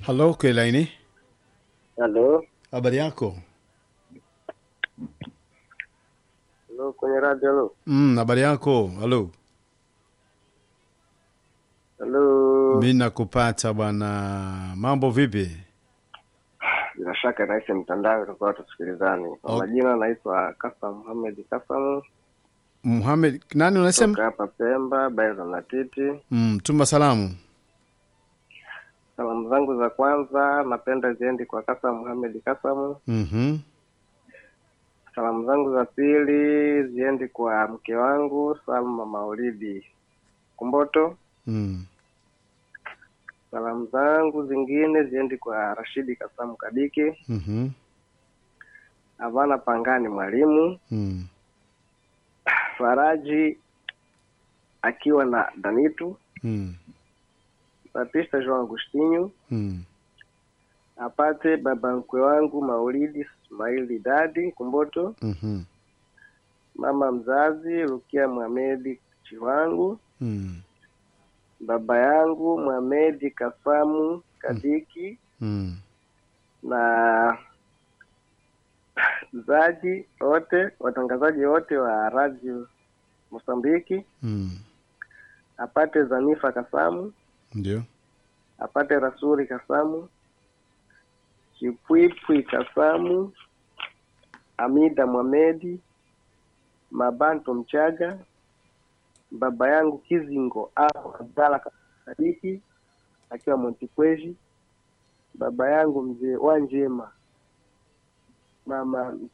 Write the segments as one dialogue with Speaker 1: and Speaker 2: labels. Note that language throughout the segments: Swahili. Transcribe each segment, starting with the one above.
Speaker 1: Halo, Kwelaini,
Speaker 2: Halo,
Speaker 1: habari yako?
Speaker 2: halo, kwenye radio. Halo,
Speaker 1: Mm, habari yako? Halo,
Speaker 2: halo.
Speaker 1: mi nakupata bwana. Mambo vipi?
Speaker 2: Bila shaka nahisi mtandao tutakuwa tusikilizani. Kwa
Speaker 1: Ok.
Speaker 2: majina naitwa Kasa Muhamed Kasamu
Speaker 1: Muhamed, nani unasema?
Speaker 2: toka hapa Pemba, Baeza na Titi.
Speaker 1: Mm, tuma salamu.
Speaker 2: Salamu zangu za kwanza napenda ziendi kwa Kasa Muhamed Kasamu.
Speaker 1: Mhm.
Speaker 2: Salamu zangu za pili ziendi kwa mke wangu Salma Maulidi Kumboto.
Speaker 1: Mm.
Speaker 2: Salamu zangu zingine ziendi kwa Rashidi Kasamu Kadiki,
Speaker 1: Mhm.
Speaker 2: Havana Pangani Mwalimu,
Speaker 1: Mm.
Speaker 2: Faraji akiwa na Danitu,
Speaker 1: Mm.
Speaker 2: Batista João Agostinho,
Speaker 1: Mm.
Speaker 2: apate baba mkwe wangu Maulidi Ismaili Dadi Kumboto,
Speaker 1: Mhm.
Speaker 2: mama mzazi Rukia Mohamedi Chiwangu,
Speaker 1: Mm.
Speaker 2: baba yangu Mohamedi Kasamu Kadiki
Speaker 1: Mm.
Speaker 2: na zaji wote watangazaji wote wa radio Mosambiki,
Speaker 1: Mm.
Speaker 2: apate Zanifa Kasamu,
Speaker 1: Ndio.
Speaker 2: apate Rasuri Kasamu, Chipwipwi Kasamu, Amida Mwamedi, Mabanto Mchaga, baba yangu Kizingo au Abdala Sadiki akiwa Montikweji, baba yangu mzee Wanjema, mama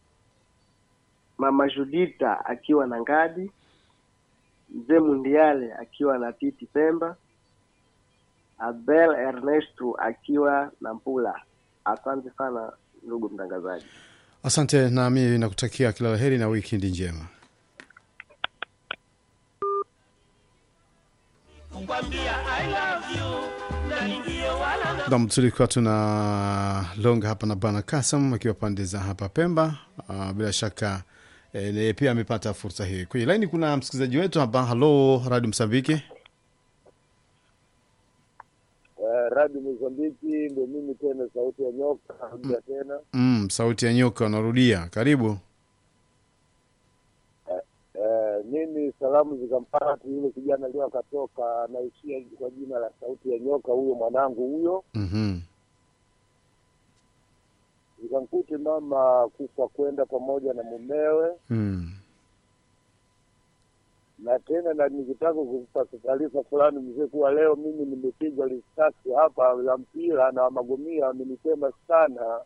Speaker 2: mama Judita akiwa na Ngadi, mzee Mundiale akiwa na Titi Pemba, Abel Ernesto akiwa na Mpula. Asante sana ndugu mtangazaji.
Speaker 1: Asante, nami nakutakia kila la heri na wikendi njema. Nam, tulikuwa tuna longa hapa na bwana Kasam akiwa pande za hapa Pemba. Uh, bila shaka eh, naye pia amepata fursa hii. Kwenye laini kuna msikilizaji wetu hapa. Halo, Radio Msambiki.
Speaker 3: Uh, Radio Mozambiki ndio mimi tena, sauti ya nyoka narudia tena.
Speaker 1: Mm, sauti ya nyoka unarudia, karibu.
Speaker 3: Uh, mimi salamu zikampata yule kijana leo akatoka, anaishia kwa jina la sauti ya nyoka, huyo mwanangu huyo.
Speaker 1: Mhm.
Speaker 3: Zikamkute mama kufa kwenda pamoja na mumewe,
Speaker 1: Mm.
Speaker 3: na tena na nikitaka kumpa taarifa fulani mzee kuwa leo mimi nimepigwa risasi hapa ya mpira na magomia amenisema sana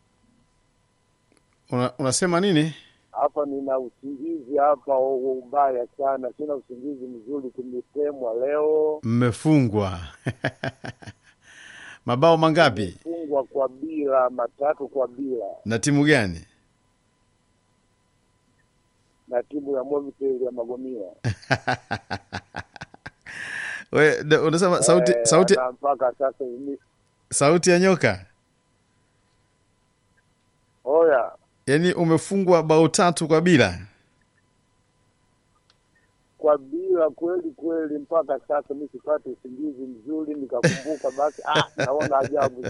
Speaker 1: Una, unasema nini?
Speaker 3: hapa nina usingizi hapa u- ubaya sana, sina usingizi mzuri, tumetemwa leo,
Speaker 1: Mmefungwa mabao mangapi
Speaker 3: fungwa kwa bila matatu kwa bila
Speaker 1: na timu gani?
Speaker 3: na timu ya Movitel ya Magomia
Speaker 1: We, de- unasema sauti,
Speaker 3: Eh,
Speaker 1: sauti,
Speaker 3: na mpaka sasa ni-
Speaker 1: sauti ya nyoka,
Speaker 3: oya
Speaker 1: yaani umefungwa bao tatu kwa bila.
Speaker 3: kwa bila kweli kweli, mpaka sasa mi sipate usingizi mzuri, nikakumbuka basi, ah, naona ajabu